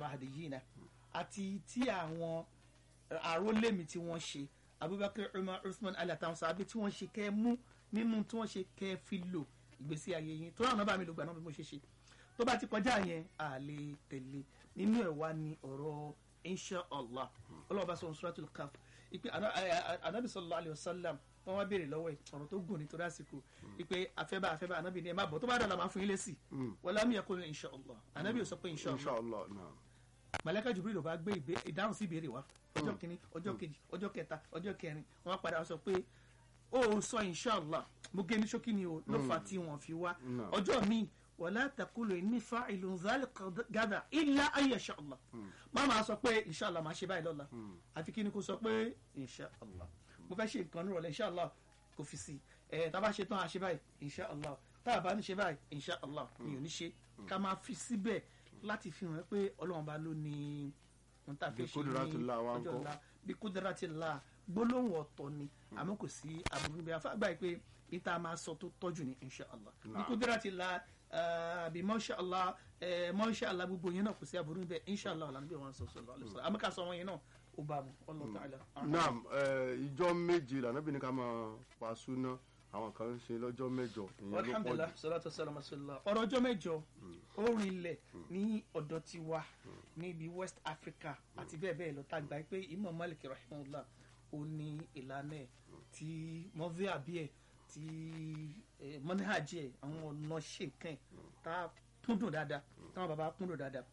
mahdiyina àti tí àwọn àrólẹ́mi tí wọ́n ṣe abubakar umar usman ali àtàwọn sábẹ́ tí wọ́n ṣe kẹ́ mú nínú tí wọ́n ṣe kẹ́ fi lò ìgbésí ayé yín tó ràn bá mi lò gbà náà bí mo ṣe ṣe tó bá ti kọjá yẹn à lè tẹ̀lé nínú ẹ̀ wá ní ọ̀rọ̀ insha allah ọlọ́run bá sọ ohun suratul kaf ipe anabi sallallahu alayhi wa sallam wọn wá béèrè lọ́wọ́ ẹ̀ ọ̀rọ̀ tó gùn nítorí àsìkò ipe afẹ́bá afẹ́bá anabi ni ẹ má bọ̀ tó bá dọ̀la máa fún yín lésì wọ́n lámì ẹ̀kọ́ ní insha allah anabi ò sọ pé insha allah inshallah naam màláíkà Jibril ló bá gbé ìbé- ìdáhùn sí ìbéèrè wa ọjọ́ kìíní ọjọ́ kejì ọjọ́ kẹta ọjọ́ kẹrin wọ́n padà wá sọ pé ó sọ inshallah mo gé ní ṣókí ni o ló fà tí wọ́n fi wá No. ọjọ́ mi wala taqulu inni fa'ilun dhalika gada illa an yasha Allah má máa sọ pé inshallah máa ṣe báyìí lọ́la àfi kí ni kò sọ pé inshallah mo fẹ́ ṣe nǹkan nírọ̀lẹ́ inshallah kò fi sí ẹ̀ tá a bá ṣe tán a ṣe báyìí inshallah tá a bá ní ṣe báyìí inshallah mi ò ní ṣe ká máa fi síbẹ̀ láti fi hàn pé ọlọ́run bá ló ní ohun tá a fẹ́ Bí ṣe ní kudratillah wa ọjọ́ ńkọ́? ọ̀la bí kudratillah gbólóhùn ọ̀tọ̀ ni àmọ́ kò sí àbúrú bí afáàgbà yìí pé ìta máa sọ tó tọ́jú ní inshallah bí Naam. kudratillah ah, bí mashallah eh, mashallah gbogbo yẹn náà kò sí àbúrú bẹ́ẹ̀ inshallah ọ̀la níbi wọn sọ sọlọ alẹ́ sọlọ àmọ́ ká sọ wọn yẹn náà ó bá mu Allahu ta'ala. naam ẹ, ìjọ méje lànàbí ní ká máa pa súná àwọn kan ń ṣe lọ́jọ́ mẹ́jọ ìyẹn ló pọ̀ alhamdulilah jù salatu wasalam rasulillah ọ̀rọ̀ ọjọ́ mẹ́jọ ó rinlẹ̀ ní ọ̀dọ̀ tiwa níbi west africa àti bẹ́ẹ̀ bẹ́ẹ̀ lọ tá a gbà pé imam malik rahimahullah ó ní ìlànà ẹ̀ tí mọ́fí àbí ẹ̀ tí mọ́níhàjì ẹ̀ àwọn ọ̀nà ṣe nǹkan ẹ̀ tá a kúndùn dáadáa táwọn bàbá kúndùn dáadáa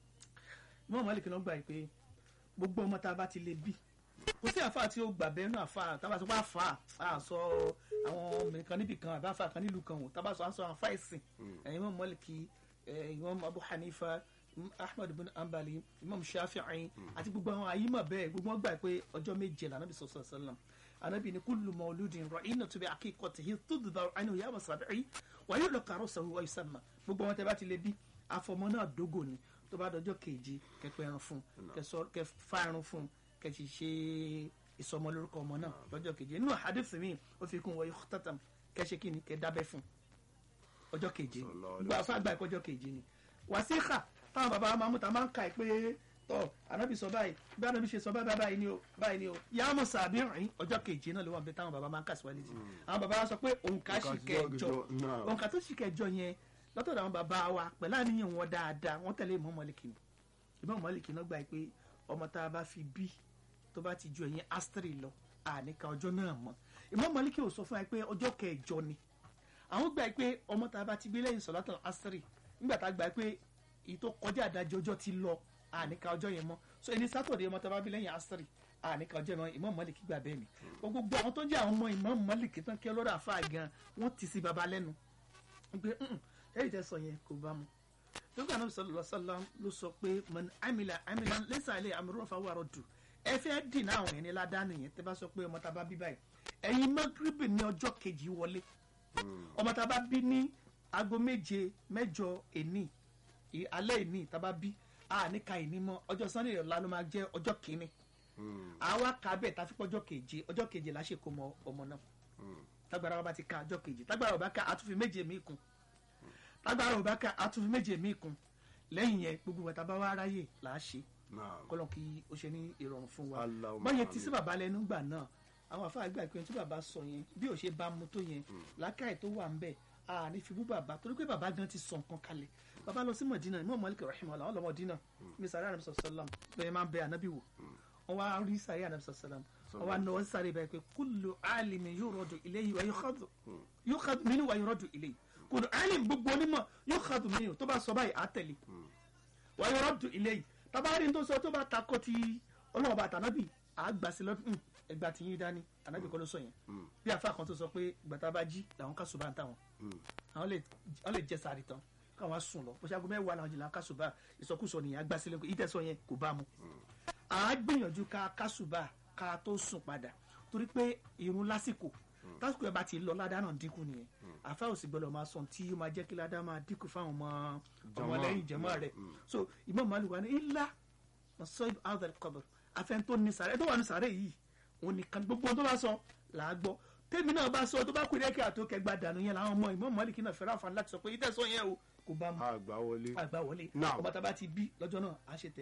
imam malik náà gbà pé gbogbo ọmọ tá a bá ti lè bí kò sí àfa tí ó gbà bẹ́ẹ̀ nù àfa tábà sọ pé àfa à sọ àwọn obìnrin kan níbì kan àbí àfa kan nílùú kan wò tábà sọ à ń sọ àwọn àfa ẹ̀sìn ẹ̀yin Imam Maliki eh, Imam Abu Hanifa Imam Ahmad bin Ambali Imam Shafi'i àti gbogbo àwọn àyímọ̀ bẹ́ẹ̀ gbogbo wọn gbà pé ọjọ́ méje là nàbì sallallahu alaihi wasallam anabi ni kullu mawludin ra'inatu bi aqiqatihi tudbar anhu yawma sab'i wa yulqa ra'suhu wa yusamma gbogbo wọn tẹ bá ti lè bí afọmọ náà dógò ni tó bá dọjọ́ kejì kẹpẹ ẹran fún kẹsọ kẹfà ẹran fún kẹsì ṣe ìsọmọ lórúkọ ọmọ náà lọ́jọ́ keje nínú hadith mi ó fi kún wọ yukhtatam kẹsẹ kí ni kẹ dábẹ́ fún ọjọ́ keje ni Sallallahu alaihi gbogbo afa gba ẹ̀kọ́ ọjọ́ keje ni wàsíkà táwọn bàbá wa máa mú ta máa ń ka ẹ pé tọ anabi sọ báyìí bí anabi ṣe sọ báyìí báyìí ni o báyìí ni o yàmù sàbí rìn ọjọ́ keje náà ló wà bẹ táwọn bàbá máa ń kà síwájú jì àwọn bàbá wa sọ pé òǹkà sì Òǹkà kẹjọ náà. òǹkà tó sì kẹjọ yẹn lọ́tọ̀dọ̀ àwọn bàbá wa pẹ̀lú àníyàn wọn dáadáa wọ́n tẹ̀lé Imam Málíkì ni Imam Málíkì náà gbà pé ọmọ tá a bá fi bí tó bá ti ju ẹ̀yìn astri lọ àníkà ọjọ́ náà mọ́ Imam Málíkì ò sọ fún wa pé ọjọ́ kẹjọ ni àwọn gbà pé ọmọ tá a bá ti gbé lẹ́yìn sọ̀látàn astri nígbà tá a gbà pé èyí tó kọjá àdájọ́ ọjọ́ ti lọ àníkà ọjọ́ yẹn mọ́ so ẹni sátọ̀dẹ̀ ọmọ tá a bá bí lẹ́yìn astri àníkà ọjọ́ náà Imam Málíkì gbà bẹ́ẹ̀ ni gbogbo àwọn tó ń jẹ́ àwọn ọmọ Imam Málíkì tán kí ọlọ́dà fà gan wọ́n ti sí baba lẹ́nu pé ẹ̀yìn tẹ́ sọ yẹn kò bá mu nígbà náà sallallahu alaihi wasallam ló sọ pé man amila amila laysa alayhi amrun fa huwa raddu ẹ fẹ́ dìnnà àwọn ẹni ládàánù yẹn tẹ́ bá sọ pé ọmọ tá a bá bí báyìí ẹ̀yin magribi ní ọjọ́ kejì wọlé ọmọ tá a bá bí ní aago méje mẹ́jọ èní ì- alẹ́ èní tá a bá bí a ní ka ìní mọ́ ọjọ́ sunday ọ̀la ló máa jẹ́ ọjọ́ kìíní àwa kà bẹ́ẹ̀ tá a fi pọ́ ọjọ́ keje ọjọ́ keje la ṣe kó mọ ọmọ náà tágbára wa bá ti ka ọjọ́ keje tágbára wa bá ka àtúnfi méje míì kún tágbára wa bá ka àtúnfi méje míì kún lẹ́yìn yẹn gbogbo wa tá a bá wá ráyè là á ṣe naam kọ́lọ́ kí o ṣe ní ìrọ̀rùn fún wa Allahumma báyẹn ti sí amin. bàbá lẹ́nu gbà náà àwọn àfáà gbà pé tí bàbá sọ yẹn bí ò ṣe bá mu tó yẹn làákàyè tó wà ń bẹ̀ a ní fi bú bàbá torí pé bàbá gan ti sọ nǹkan kalẹ̀ bàbá lọ sí Mọ̀dínà Imam Malik rahimahullah àwọn lọ Mọ̀dínà mi sàrẹ́ ànàbì sọ̀sọ́lám bẹ́ẹ̀ máa ń bẹ ànábì wò wọ́n wá rí sàrẹ́ ànàbì sọ̀sọ́lám wọ́n wá náwó sàrẹ́ bẹ́ẹ̀ pé kullu alimi yuradu ilayhi wa yukhadhu yukhadhu minhu wa yuradu ilayhi kullu alim gbogbo onímọ̀ yukhadhu minhu tó bá sọ báyìí á tẹ̀lé wà á yọrọ dùn ilé yìí tabari tó sọ tó bá takọ ti ọlọ́wọ́ bá tànábì àgbà sí lọ́dún ẹgbà tí yín dání ànábì kọ́ ló sọ yẹn bí afa kan tó sọ pé gbàtà bá jí làwọn kásùbà ń tàwọn àwọn lè àwọn lè jẹ sàárì tán káwọn á sùn lọ bó ṣe aago mẹ́wàá làwọn jìnnà kásùbà ìsọkúsọ nìyẹn àgbà sílẹ̀ ìtẹ̀sọ yẹn kò bá mu à á gbìyànjú ká kásùbà ká tó sùn padà torí pé irun lásìkò tásìkò ẹ bá ti lọ ládàá náà dínkù nìyẹn àfa ò sì gbọ́dọ̀ máa sọ tí ó máa jẹ́ kí ládàá máa dínkù fáwọn ọmọ ọmọlẹ́yìn jẹmọ́ rẹ̀ so Imam Malik wà ní ilá masoib adal qabr afẹ́n tó ní sàrẹ́ tó wà ní sàrẹ́ yìí òun nìkan gbogbo tó bá sọ là á gbọ́ tèmi náà bá sọ tó bá kú dẹ́kẹ́ àtó kẹgbà dànù yẹn làwọn ọmọ Imam Malik náà fẹ́ràn àǹfààní láti sọ pé ìtẹ̀sọ́ yẹn o kò bá mu àgbà wọlé àgbà wọlé Now. ọba tá a bá ti bí lọ́jọ́ náà á ṣe tẹ̀